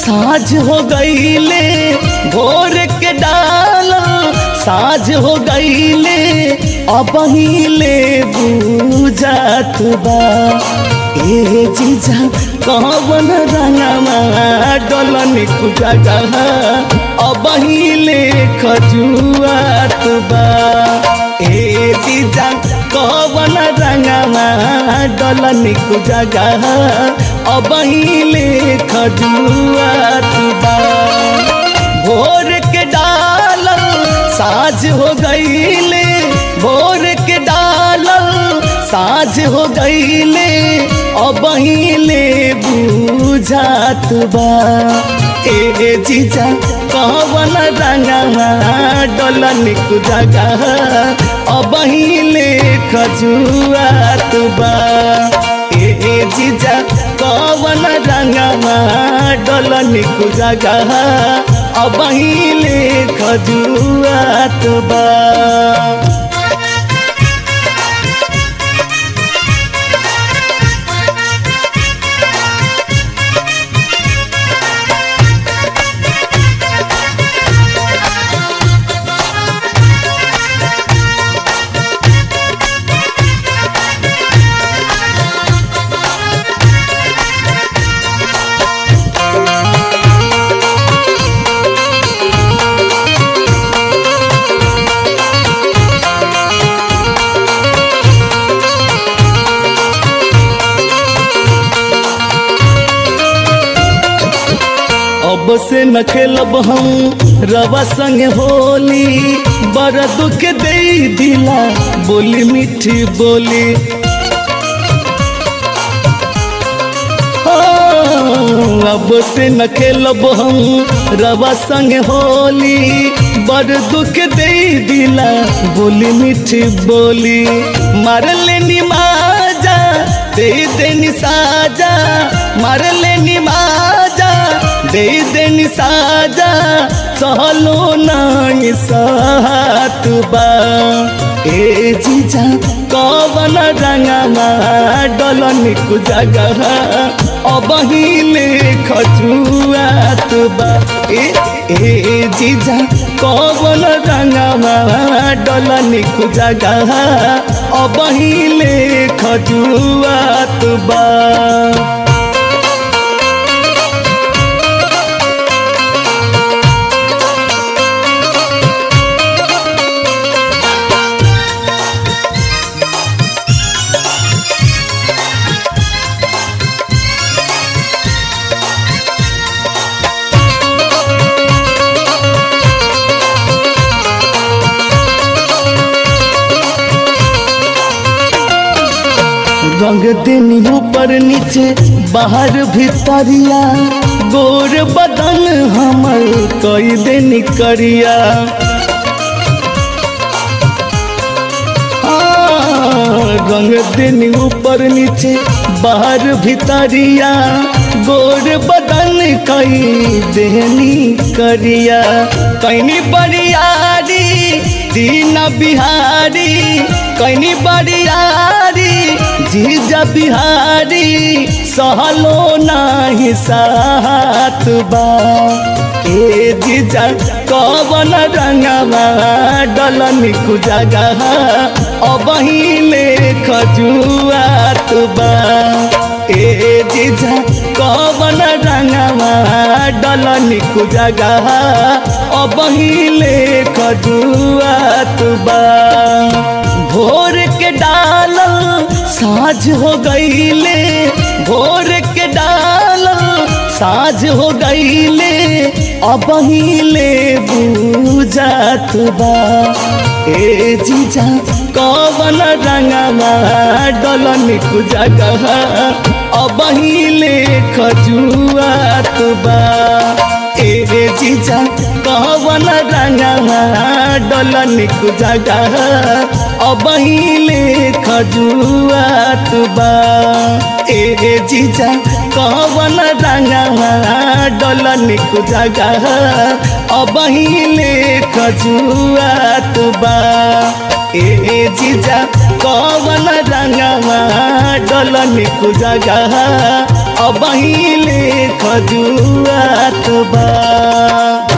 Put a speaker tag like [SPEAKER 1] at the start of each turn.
[SPEAKER 1] साझ हो गईले भोर के डाल साझ हो गईले अब हिले बुझात बा ए जीजा कवन रंगमा डलन कुजागा अब हिले खजुआत बा ए जीजा कवन रंगमा डलन कुजागा अब हिले खजुआत बा भोर के डाल साझ हो गईले भोर के डाल साझ हो गईले अब हिले बुझात बा ए जीजा कवन रंगवा डलन कुजागा अब हिले खजुआत बा ए जीजा कवन रंगवा डलन कुजागा अब हिले खजुआत बा अब से न खेलब हम रवा संग होली बड़ दुख दे दिला बोली मीठी बोली हाँ, अब से न खेलब हम रवा संग होली बड़ दुख दे दिला बोली मीठी बोली मार लेनी माजा दे देनी साजा मार लेनी माजा दे देनी साजा सहलो नहीं सात बा ए जीजा कवन रंगमा डलन कुजागा अब हिले खजुआत बा ए ए जीजा कवन रंगमा डलन कुजागा अब हिले खजुआत बा रंग देनी ऊपर नीचे बाहर भीतरिया गोर बदन हमर कई देनी करिया हाँ, रंग देनी ऊपर नीचे बाहर भीतरिया गोर बदन कई देनी करिया कैनी बरियारी दीन बिहारी कैनी बरियारी जीजा बिहारी सहलो नाही साथ बा ए जीजा कवन रंगवा डलन कुजागा अब हिले खजुआत बा ए जीजा कवन रंगवा डलन कुजागा अब हिले खजुआत बा भोर के डाल साझ हो गईले भोर के डाल साझ हो गईले अब हिले बुझात बा ए जीजा कवन रंगवा डलन कुजागा अब हिले खजुआत बा ए जीजा कवन रंगवा डलन कुजागा अब हिले खजुआत बा ए जीजा कवन रंगवा डलन कुजागा अब हिले खजुआत बा ए जीजा कवन रंगवा डलन कुजागा अब ले खजुआत बा